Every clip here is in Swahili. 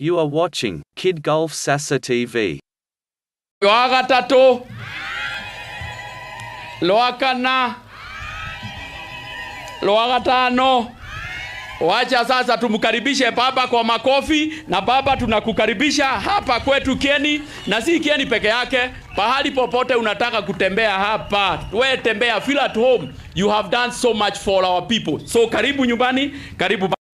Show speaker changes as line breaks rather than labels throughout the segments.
You are watching Kid Golf Sasa TV.
lwa gatatu lwa kana lwa gatano wacha sasa tumkaribishe baba kwa makofi na baba tunakukaribisha hapa kwetu kieni na si kieni peke yake pahali popote unataka kutembea hapa we tembea feel at home you have done so much for our people so karibu nyumbani karibu ba-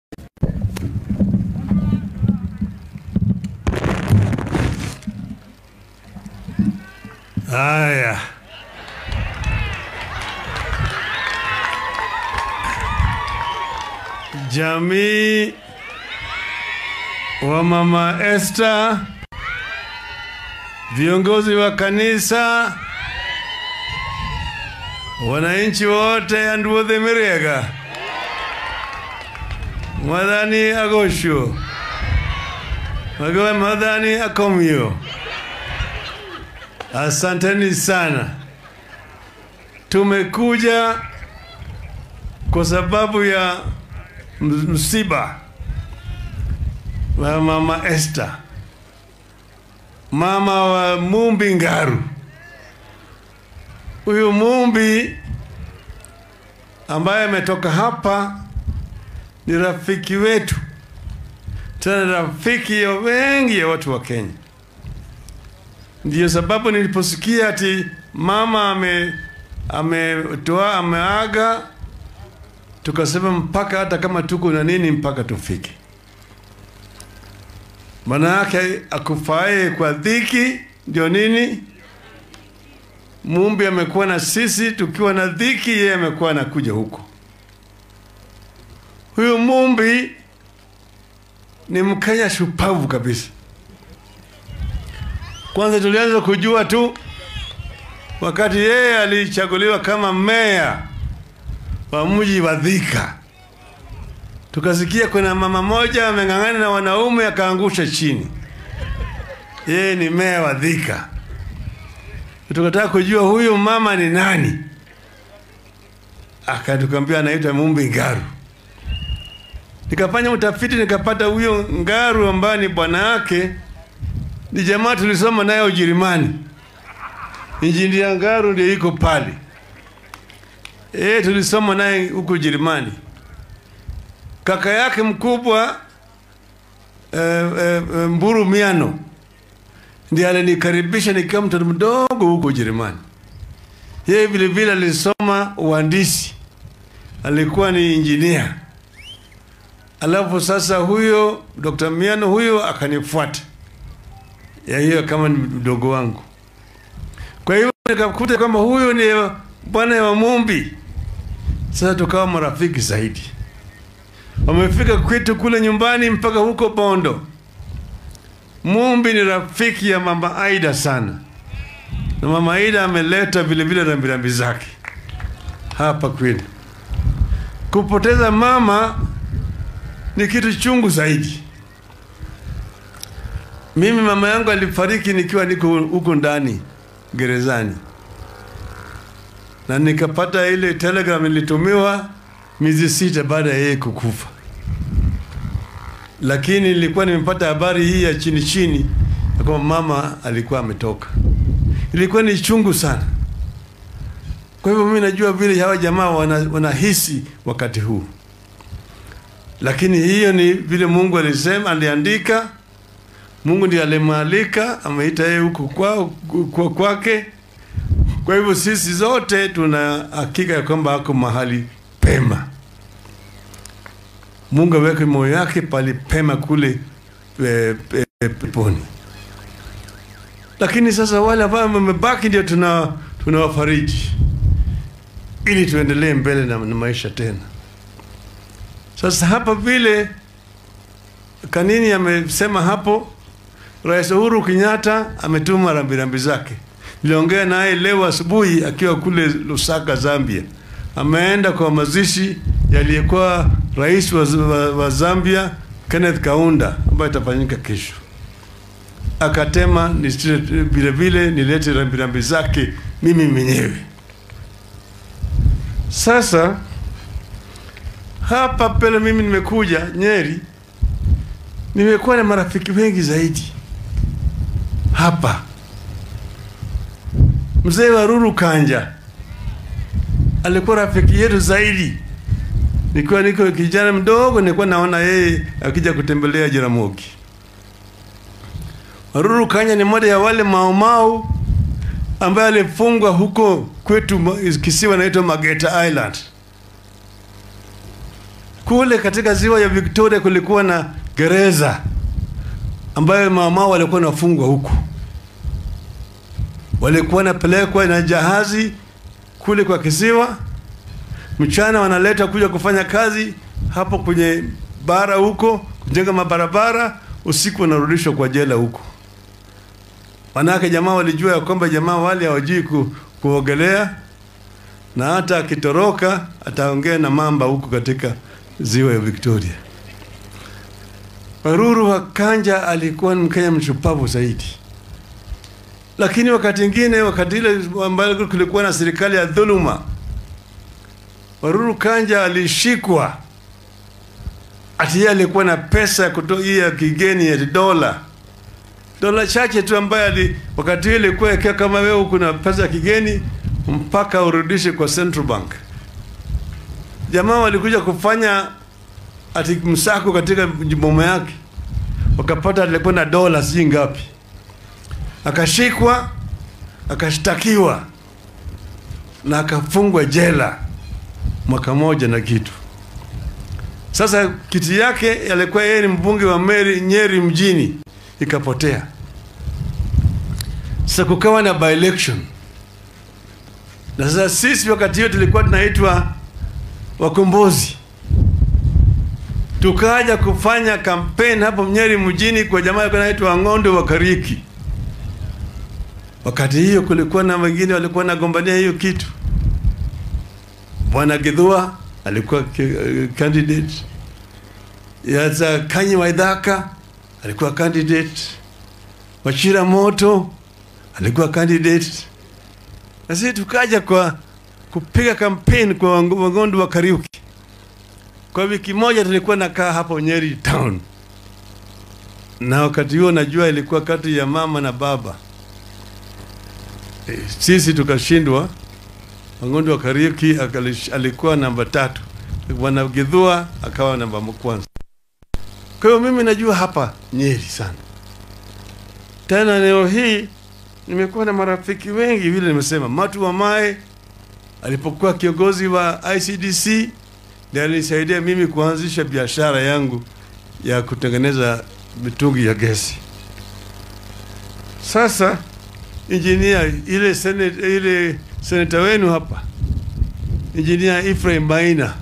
Haya, jamii wa mama Esther, viongozi wa kanisa, wananchi wote anduothe Miriega, mwathani agocwo magawe mwathani akomio Asanteni sana. Tumekuja kwa sababu ya ms- msiba wa mama Esther, mama wa Mumbi Ngaru. Huyu Mumbi ambaye ametoka hapa ni rafiki wetu, tena rafiki ya wengi ya watu wa Kenya. Ndiyo sababu niliposikia ati mama ame ametoa ameaga, tukasema mpaka hata kama tuko na nini, mpaka tufike. Maana yake akufae kwa dhiki ndio nini? Mumbi amekuwa na sisi tukiwa na dhiki, yeye amekuwa anakuja huko. Huyu Mumbi ni Mkenya shupavu kabisa. Kwanza tulianza kujua tu wakati yeye alichaguliwa kama meya wa mji wa Thika, tukasikia kuna mama moja ameng'ang'ana na wanaume akaangusha chini. Yeye ni meya wa Thika, tukataka kujua huyu mama ni nani, akatukwambia anaitwa Mumbi Ngaru. Nikafanya utafiti nikapata huyo Ngaru ambaye ni bwana yake ni jamaa tulisoma naye Ujerumani. Injinia Ngaru ndio iko pale. Eh, tulisoma naye huko Ujerumani. Kaka yake mkubwa eh, eh, eh, Mburu Miano ndiye alinikaribisha nikiwa mtoto mdogo huko Ujerumani. Yeye vile vile alisoma uhandisi, alikuwa ni injinia. Alafu sasa huyo Dr. Miano huyo akanifuata ya hiyo kama ni mdogo wangu. Kwa hiyo nikakuta kwamba huyu ni bwana wa Mumbi. Sasa tukawa marafiki zaidi. Wamefika kwetu kule nyumbani mpaka huko Bondo. Mumbi ni rafiki ya mama Aida sana, na mama Aida ameleta vile vile rambirambi zake hapa kweli. Kupoteza mama ni kitu chungu zaidi. Mimi mama yangu alifariki nikiwa niko huko ndani gerezani, na nikapata ile telegram ilitumiwa miezi sita baada ya yeye kukufa, lakini nilikuwa nimepata habari hii ya chini chini ya kwamba mama alikuwa ametoka. Ilikuwa ni chungu sana. Kwa hivyo mimi najua vile hawa jamaa wana- wanahisi wakati huu, lakini hiyo ni vile Mungu alisema, aliandika Mungu ndiye alimwalika, ameita yeye huko kwao kwa kwake. Kwa hivyo sisi zote tuna hakika ya kwamba ako mahali pema. Mungu aweke moyo yake pali pema kule e, e, peponi. Lakini sasa wale ambao wamebaki ndio tuna tunawafariji ili tuendelee mbele na, na maisha tena. Sasa hapa vile Kanini amesema hapo, Rais Uhuru Kenyatta ametuma rambirambi zake. Niliongea naye leo asubuhi akiwa kule Lusaka, Zambia. Ameenda kwa mazishi yaliyekuwa rais wa, wa, wa Zambia Kenneth Kaunda ambayo itafanyika kesho. Akatema nisite- vile vile nilete rambirambi zake mimi mwenyewe. Sasa hapa pele mimi nimekuja Nyeri nimekuwa na marafiki wengi zaidi hapa. Mzee Waruru Kanja alikuwa rafiki yetu zaidi. Nikiwa niko kijana mdogo, nilikuwa naona yeye akija kutembelea Jaramogi. Waruru Kanja ni mmoja ya wale maumau ambaye alifungwa huko kwetu ma- kisiwa naitwa Mageta Island. Kule katika ziwa ya Victoria kulikuwa na gereza ambayo maumau walikuwa nafungwa huko, walikuwa napelekwa na jahazi kule kwa kisiwa, mchana wanaleta kuja kufanya kazi hapo kwenye bara huko, kujenga mabarabara, usiku wanarudishwa kwa jela huko. Manake jamaa walijua ya kwamba jamaa wale hawajui ku, kuogelea na hata akitoroka ataongea na mamba huko katika ziwa ya Victoria. Waruru wa Kanja alikuwa ni Mkenya mshupavu zaidi, lakini wakati ingine, wakati ile ambayo kulikuwa na serikali ya dhuluma, Waruru Kanja alishikwa ati yeye alikuwa na pesa ya kutoa hii ya kigeni ya dola dola chache tu ambayo ali wakati ile ilikuwa ikiwa kama wewe kuna pesa ya kigeni mpaka urudishe kwa Central Bank. Jamaa walikuja kufanya ati msako katika boma yake, wakapata alikuwa na dola sijui ngapi, akashikwa akashtakiwa na akafungwa jela mwaka moja na kitu. Sasa kiti yake alikuwa yeye ni mbunge wa Meri, Nyeri mjini ikapotea. Sasa kukawa na by election, na sasa sisi wakati hiyo tulikuwa tunaitwa wakombozi, tukaja kufanya kampeni hapo Nyeri mjini kwa jamaa alikuwa anaitwa Ng'ondo wa Kariki. Wakati hiyo kulikuwa na wengine walikuwa nagombania hiyo kitu. Bwana Githua alikuwa ki- candidate, yaza Kanyi Waithaka alikuwa candidate, Wachira Moto alikuwa candidate, na sisi tukaja kwa kupiga kampeni kwa Wang- Wang'ondo wa Kariuki. Kwa wiki moja tulikuwa nakaa hapo Nyeri town, na wakati huo najua ilikuwa kati ya mama na baba. E, sisi tukashindwa. Wang'ondo wa Kariuki akalish- alikuwa namba tatu, Bwana Githua akawa namba kwanza. Kwa hiyo mimi najua hapa Nyeri sana. Tena leo hii nimekuwa na marafiki wengi, vile nimesema, Matu wa Mae alipokuwa kiongozi wa ICDC ndiye alinisaidia mimi kuanzisha biashara yangu ya kutengeneza mitungi ya gesi. Sasa injinia ile senate, ile seneta wenu hapa injinia Ephraim Maina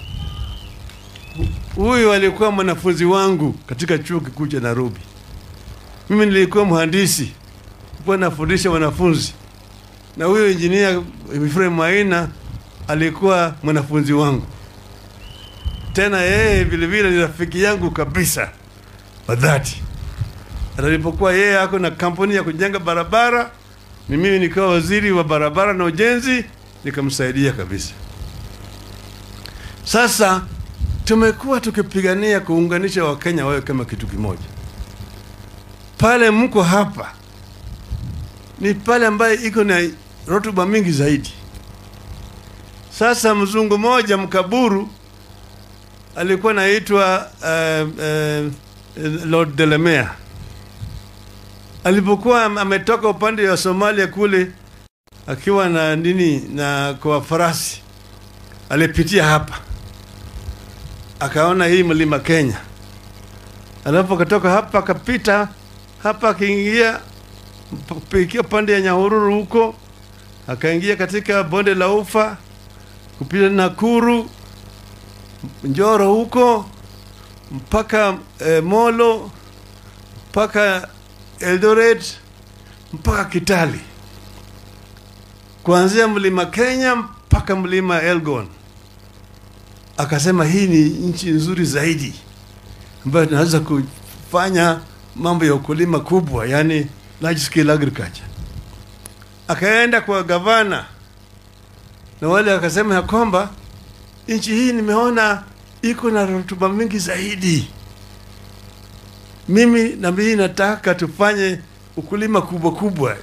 huyu alikuwa mwanafunzi wangu katika chuo kikuu cha Nairobi. Mimi nilikuwa mhandisi, nilikuwa nafundisha wanafunzi, na huyo injinia Ephraim Maina alikuwa mwanafunzi wangu. Tena yeye vile vile ni rafiki yangu kabisa wa dhati. Hata Nilipokuwa yeye ako na kampuni ya kujenga barabara, ni mimi nikiwa waziri wa barabara na ujenzi, nikamsaidia kabisa. Sasa tumekuwa tukipigania kuunganisha Wakenya wawe kama kitu kimoja. Pale mko hapa ni pale ambaye iko na rotuba mingi zaidi. Sasa mzungu mmoja mkaburu alikuwa naitwa uh, uh, Lord Delamere alipokuwa am- ametoka upande wa Somalia kule akiwa na nini na kwa farasi, alipitia hapa akaona hii mlima Kenya, alafu akatoka hapa akapita hapa akaingia kupikia pande ya Nyahururu huko, akaingia katika bonde la Ufa kupita Nakuru, Njoro huko mpaka eh, Molo mpaka Eldoret mpaka Kitale, kuanzia mlima Kenya mpaka mlima Elgon. Akasema hii ni nchi nzuri zaidi ambayo tunaweza kufanya mambo ya ukulima kubwa, yani large scale agriculture. Akaenda kwa gavana na wale akasema ya kwamba nchi hii nimeona iko na rutuba mingi zaidi mimi na mimi nataka tufanye ukulima kubwa kubwa.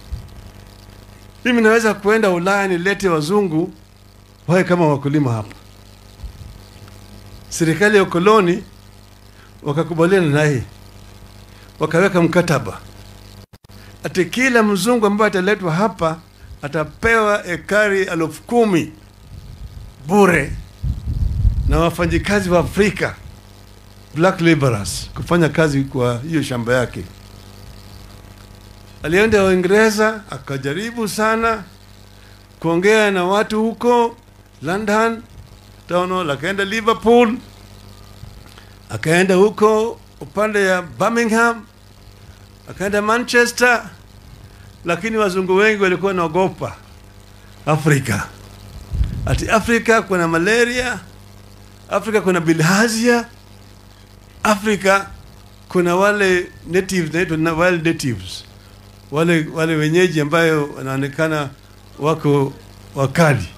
Mimi naweza kuenda Ulaya nilete wazungu wawe kama wakulima hapa. Serikali ya ukoloni wakakubaliana naye, wakaweka mkataba ati kila mzungu ambaye ataletwa hapa atapewa ekari elfu kumi bure na wafanyikazi wa Afrika black laborers kufanya kazi kwa hiyo shamba yake. Alienda Uingereza akajaribu sana kuongea na watu huko London, tono, akaenda Liverpool, akaenda huko upande ya Birmingham, akaenda Manchester, lakini wazungu wengi walikuwa wanaogopa Afrika, ati Afrika kuna malaria, Afrika kuna bilharzia, Afrika kuna wale natives naitwa na wild natives, wale wale wenyeji ambayo wanaonekana wako wakali.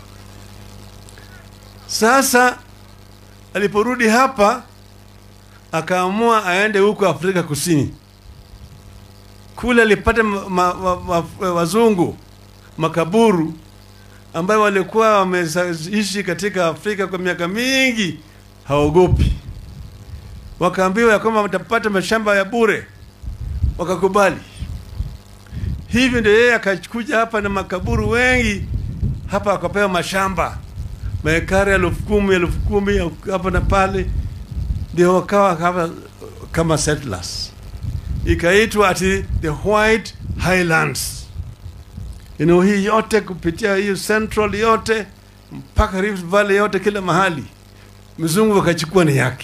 Sasa aliporudi hapa akaamua aende huko Afrika Kusini. Kule alipata ma, ma, ma, ma, wazungu makaburu ambayo walikuwa wameishi katika Afrika kwa miaka mingi, haogopi. Wakaambiwa ya kwamba watapata mashamba ya bure, wakakubali. Hivyo ndio yeye akakuja hapa na makaburu wengi hapa, akapewa mashamba maekari elfu kumi elfu kumi hapa na pale, ndio wakawa hapa kama settlers, ikaitwa ati the White Highlands. Eneo hii yote kupitia hiyo Central yote mpaka Rift Valley yote, kila mahali mzungu wakachukua ni yake.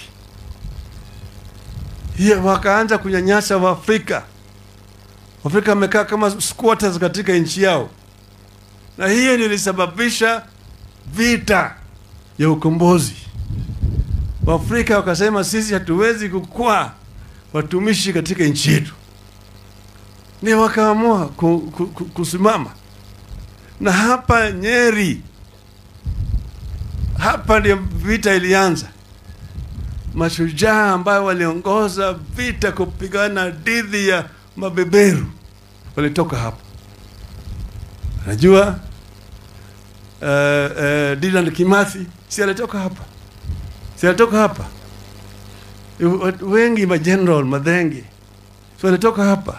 Hiyo wakaanza kunyanyasa Waafrika. Waafrika wamekaa kama squatters katika nchi yao, na hiyo ndio ilisababisha vita ya ukombozi. Waafrika wakasema sisi hatuwezi kukuwa watumishi katika nchi yetu, ndio wakaamua ku, ku, ku, kusimama. Na hapa Nyeri, hapa ndio vita ilianza. Mashujaa ambayo waliongoza vita kupigana dhidi ya mabeberu walitoka hapa. Najua uh, uh, Dylan Kimathi si alitoka hapa, si alitoka hapa. Watu Wengi mageneral madhenge si walitoka hapa,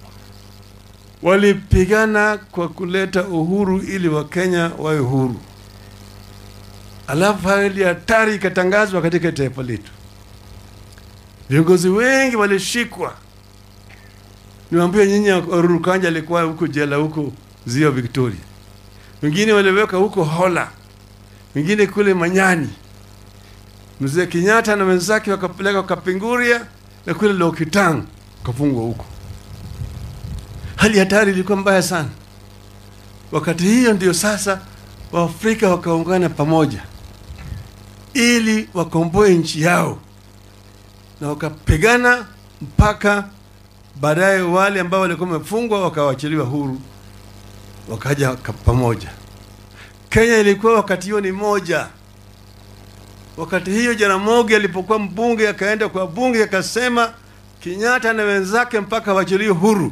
walipigana kwa kuleta uhuru ili Wakenya wawe huru, alafu hali hatari ikatangazwa katika taifa letu. Viongozi wengi walishikwa. Niwaambie nyinyi, Uhuru Kanja alikuwa huko jela huko Ziwa Victoria, wengine waliweka huko Hola, wengine kule Manyani. Mzee Kenyatta na wenzake wakapeleka Kapinguria na kule Lokitang kafungwa huko. Hali hatari ilikuwa mbaya sana. Wakati hiyo ndio sasa Waafrika wakaungana pamoja ili wakomboe nchi yao, na wakapigana mpaka baadaye wale ambao walikuwa wamefungwa wakawachiliwa huru, wakaja pamoja. Kenya ilikuwa wakati hiyo ni moja. Wakati hiyo Jaramogi alipokuwa mbunge, akaenda kwa bunge akasema Kenyatta na wenzake mpaka wachiliwe huru.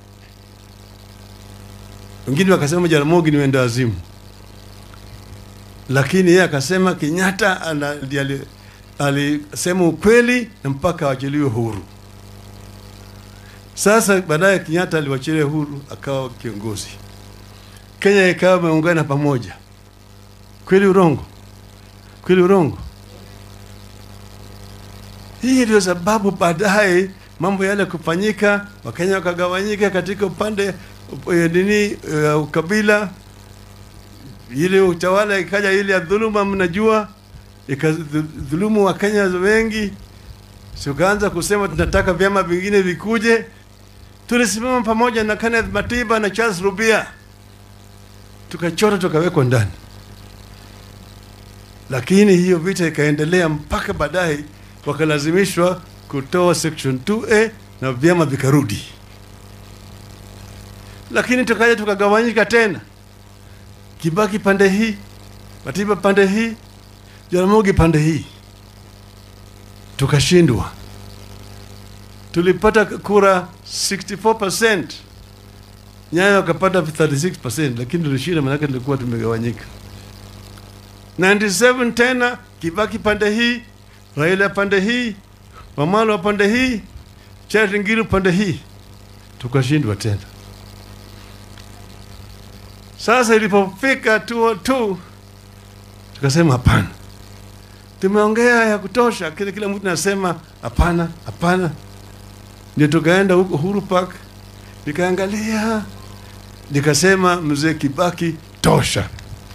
Wengine wakasema Jaramogi ni wenda wazimu, lakini yeye akasema Kenyatta alisema ukweli na mpaka wachiliwe huru. Sasa baadaye Kenyatta aliwachilia huru akawa kiongozi. Kenya ikawa imeungana pamoja. Kweli urongo? Kweli urongo? Hii ndio sababu baadaye mambo yale kufanyika, Wakenya wakagawanyika katika upande nini, uh, ukabila, ile utawala ikaja ile ya dhuluma, mnajua ikadhulumu Wakenya wengi, tukaanza kusema tunataka vyama vingine vikuje. Tulisimama pamoja na Kenneth Matiba na Charles Rubia, tukachora tukawekwa ndani, lakini hiyo vita ikaendelea mpaka baadaye wakalazimishwa kutoa section 2A na vyama vikarudi, lakini tukaja tukagawanyika tena, Kibaki pande hii, Matiba pande hii, Jaramogi pande hii, tukashindwa. tulipata kura 64%, Nyayo akapata 36%, lakini tulishinda, maanake tulikuwa tumegawanyika. 97 tena Kibaki pande hii, Raila pande hii, Wamalwa pande hii, Charity Ngilu pande hii, tukashindwa tena. Sasa ilipofika 202 tukasema hapana, tumeongea ya kutosha, kila kila mtu anasema hapana, hapana. Ndio tukaenda huko Uhuru Park, nikaangalia, nikasema mzee Kibaki, tosha.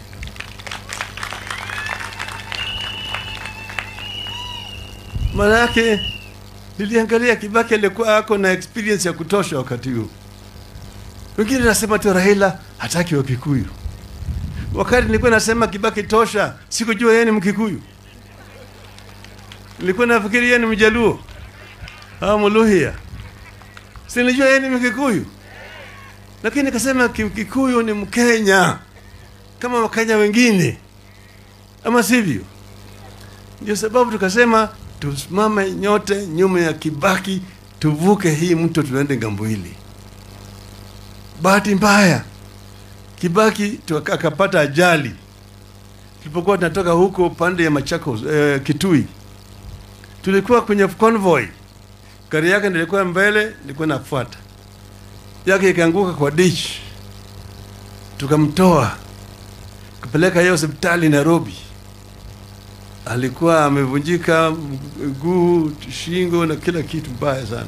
Manake niliangalia Kibaki alikuwa ako na experience ya kutosha wakati huo. Wengine nasema tu Raila hataki wa Kikuyu. Wakati nilikuwa nasema Kibaki tosha, sikujua yeye ni Mkikuyu. Nilikuwa nafikiri yeye ni Mjaluo au Mluhya, si nilijua yeye ni Mkikuyu, lakini nikasema Ki- Kikuyu ni Mkenya kama Wakenya wengine, ama sivyo? Ndio sababu tukasema tusimame nyote nyuma ya Kibaki, tuvuke hii mto, tuende ngambo hili. Bahati mbaya Kibaki tuka- akapata ajali tulipokuwa tunatoka huko upande ya Machakos eh, Kitui. Tulikuwa kwenye convoy, gari yake ndio ilikuwa mbele, nilikuwa nafuata yake, ikaanguka kwa ditch, tukamtoa kupeleka yeye hospitali Nairobi. Alikuwa amevunjika mguu, shingo na kila kitu mbaya sana.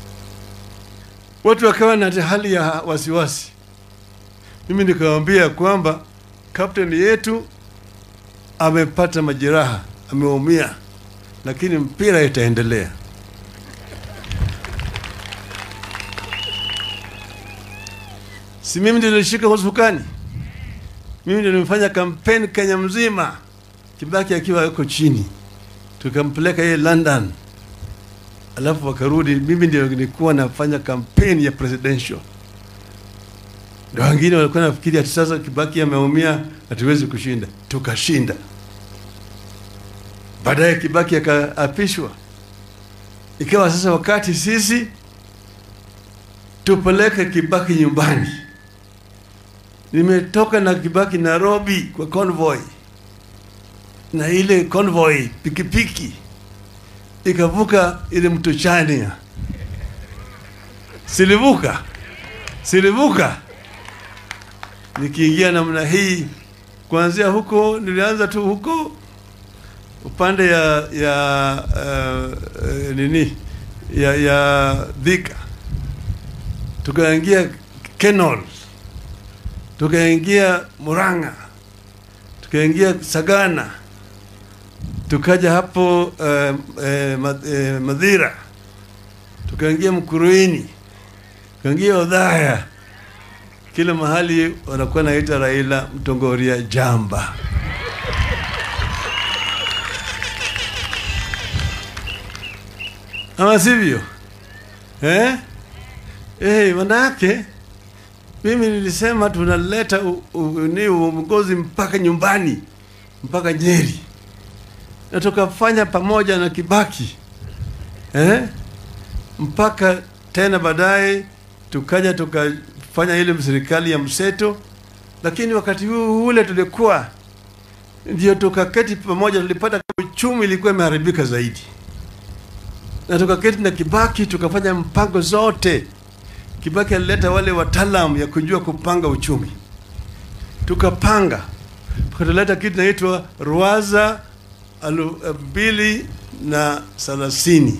Watu wakawa na hali ya wasiwasi. Mimi nikawambia kwamba kapteni yetu amepata majeraha, ameumia, lakini mpira itaendelea. Si mimi ndio nilishika usukani, mimi ndio nimefanya kampeni Kenya mzima, Kibaki akiwa yuko chini, tukampeleka yeye London, alafu wakarudi. Mimi ndio nilikuwa nafanya kampeni ya presidential na wengine walikuwa nafikiri ati sasa Kibaki ameumia, hatuwezi kushinda. Tukashinda. Baadaye Kibaki akaapishwa, ikawa sasa wakati sisi tupeleke Kibaki nyumbani. Nimetoka na Kibaki Nairobi kwa convoy, na ile convoy pikipiki ikavuka ile mto Chania, silivuka silivuka nikiingia namna hii kuanzia huko, nilianza tu huko upande ya ya uh, uh, nini ya ya Thika, tukaingia Kenol, tukaingia Murang'a, tukaingia Sagana, tukaja hapo uh, uh, uh, Madhira, tukaingia Mkuruini, tukaingia Odhaya kila mahali wanakuwa naita Raila Mtongoria jamba. Ama sivyo eh? Eh, manake mimi nilisema tunaleta u- u- ni uongozi mpaka nyumbani mpaka Nyeri, na tukafanya pamoja na Kibaki eh? mpaka tena baadaye tukaja tukafanya ile serikali ya mseto, lakini wakati huu ule tulikuwa ndio tukaketi pamoja, tulipata kama uchumi ilikuwa imeharibika zaidi, na tukaketi na Kibaki tukafanya mpango zote. Kibaki alileta wale wataalam ya kujua kupanga uchumi, tukapanga tukatuleta kitu inaitwa Ruwaza alu- mbili na thelathini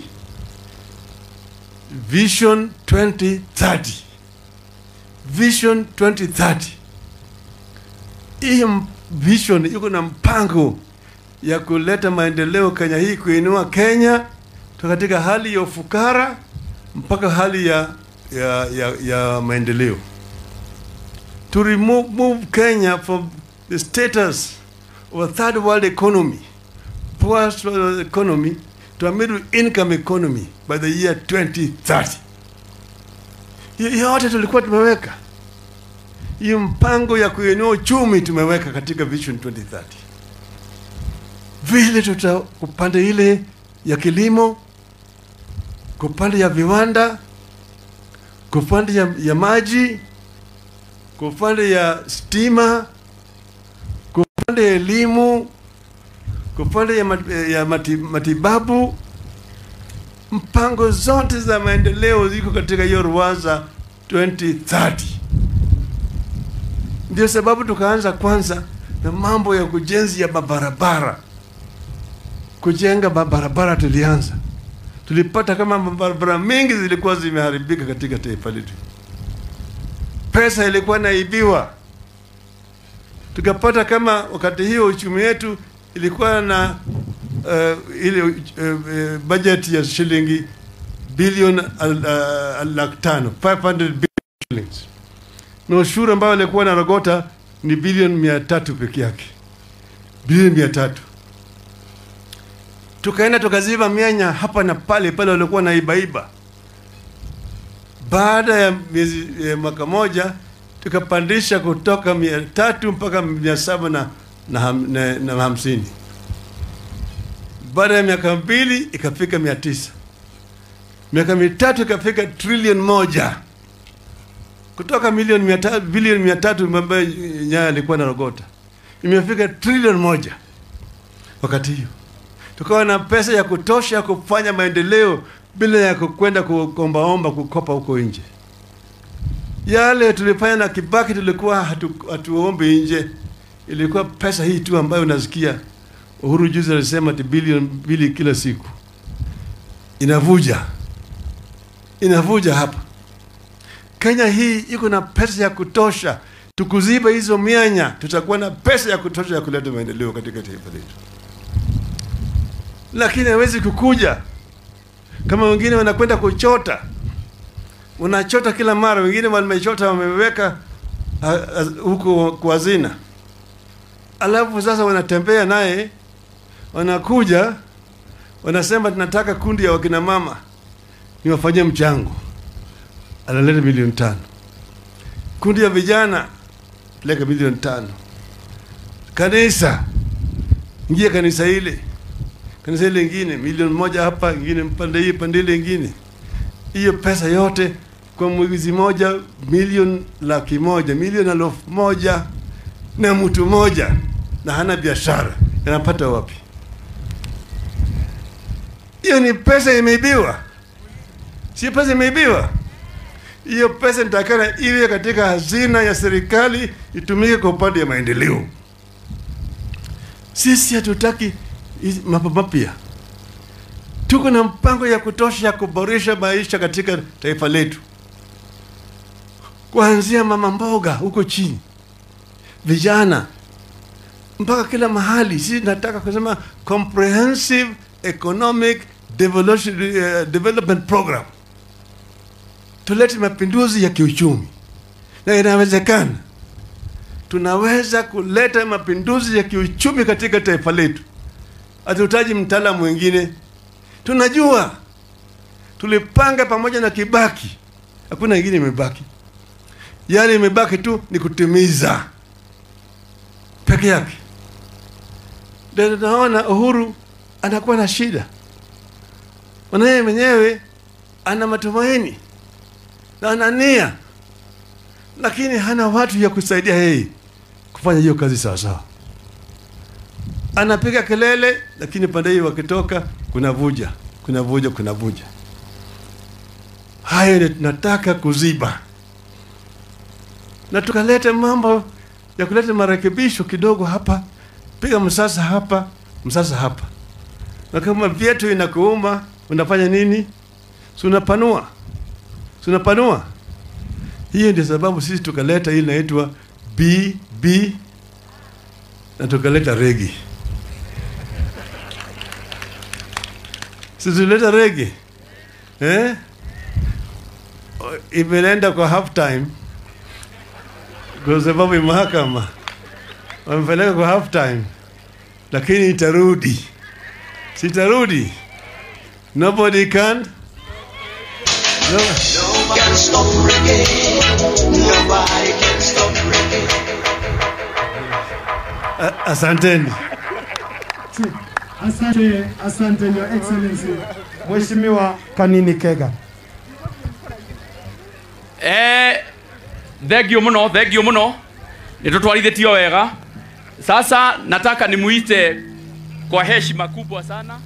Vision 2030. Vision 2030. Hii m- vision iko na mpango ya kuleta maendeleo Kenya hii, kuinua Kenya toka katika hali ya ufukara mpaka hali ya, ya, ya, ya maendeleo. To remove move Kenya from the status of a third world economy, poor economy to a middle income economy by the year 2030. Hiyo yote tulikuwa tumeweka hiyo mpango ya kuinua uchumi tumeweka katika Vision 2030. Vile tuta upande ile ya kilimo kwa upande ya viwanda, kwa upande ya, ya maji, kwa upande ya stima, kwa upande ya elimu, kwa upande ya, mat, ya mati, matibabu. Mpango zote za maendeleo ziko katika hiyo Ruwaza 2030. Ndio sababu tukaanza kwanza na mambo ya kujenzi ya mabarabara. Kujenga mabarabara tulianza, tulipata kama mabarabara mengi zilikuwa zimeharibika katika taifa letu, pesa ilikuwa naibiwa. Tukapata kama wakati hiyo uchumi wetu ilikuwa na uh, ile uh, uh, budget ya shilingi bilioni uh, laki tano 500 billion shillings na ushuru ambao alikuwa narogota ni bilioni mia tatu peke yake, bilioni mia tatu. Tukaenda tukaziba mianya hapa na pale pale walikuwa na ibaiba. Baada ya miezi ya mwaka moja tukapandisha kutoka mia tatu mpaka mia saba na, na, ham, na, na hamsini. Baada ya miaka mbili ikafika mia tisa. Miaka mitatu ikafika trilioni moja kutoka milioni mia tatu bilioni mia tatu ambayo Nyaya alikuwa narogota imefika trilioni moja. Wakati hiyo tukawa na pesa ya kutosha kufanya maendeleo bila ya kwenda kuombaomba kukopa huko nje. Yale tulifanya na Kibaki tulikuwa hatu, hatuombi nje, ilikuwa pesa hii tu ambayo unasikia Uhuru juzi alisema ati bilioni mbili kila siku inavuja, inavuja hapa Kenya hii iko na pesa ya kutosha, tukuziba hizo mianya, tutakuwa na pesa ya kutosha ya kuleta maendeleo katika taifa letu. Lakini hawezi kukuja kama wengine wanakwenda kuchota, unachota kila mara, wengine wamechota wameweka huko kwa hazina, alafu sasa wanatembea naye, wanakuja wanasema tunataka kundi ya wakina mama niwafanyie mchango analeta milioni tano. Kundi ya vijana peleka milioni tano. Kanisa ingia kanisa ile, kanisa ile ingine milioni moja hapa, ingine pande hii pande ile ingine. Hiyo pesa yote kwa mwezi moja milioni laki moja, milioni elfu moja na mtu moja na hana biashara, anapata wapi? Hiyo ni pesa imeibiwa, si pesa imeibiwa hiyo pesa nitakana iwe katika hazina ya serikali itumike kwa upande ya maendeleo. Sisi hatutaki mambo mapya, tuko na mpango ya kutosha ya kuboresha maisha katika taifa letu, kuanzia mama mboga huko chini, vijana mpaka kila mahali. Sisi nataka kusema comprehensive economic development program tulete mapinduzi ya kiuchumi, na inawezekana. Tunaweza kuleta mapinduzi ya kiuchumi katika taifa letu. Hatuhitaji mtaalamu mwingine, tunajua. Tulipanga pamoja na Kibaki, hakuna ingine imebaki. Yale imebaki tu ni kutimiza peke yake. Ndio tunaona Uhuru anakuwa na shida, mwanaye mwenyewe ana matumaini na ana nia, lakini hana watu ya kusaidia yeye kufanya hiyo kazi sawa sawa. Anapiga kelele, lakini pande hii wakitoka kuna vuja, kuna vuja, kuna vuja. Hayo ndio tunataka kuziba, na tukaleta mambo ya kuleta marekebisho kidogo hapa, piga msasa hapa, msasa hapa, na kama vyetu inakuuma unafanya nini? Si unapanua tunapanua. Hiyo ndio sababu sisi tukaleta hii inaitwa BB na tukaleta regi. Sisi tuleta regi eh? Imeenda kwa half time kwa sababu mahakama wamepeleka kwa half time, lakini itarudi, sitarudi. Nobody can no.
can stop reggae. Nobody can stop reggae.
A- Asanteni.
Asante, asante Your Excellency. Mheshimiwa Kanini Kega.
Eh, thengio muno thengio muno nitutwarithĩtio wega sasa nataka nimuite kwa heshima kubwa sana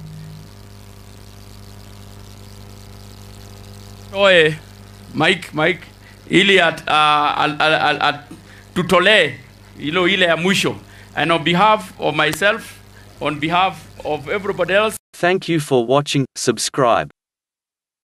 oe mike mike ili at, uh, al, al, al, at, tutolee ilo ile ya mwisho and on behalf of myself on behalf of everybody else
Thank you for watching. Subscribe.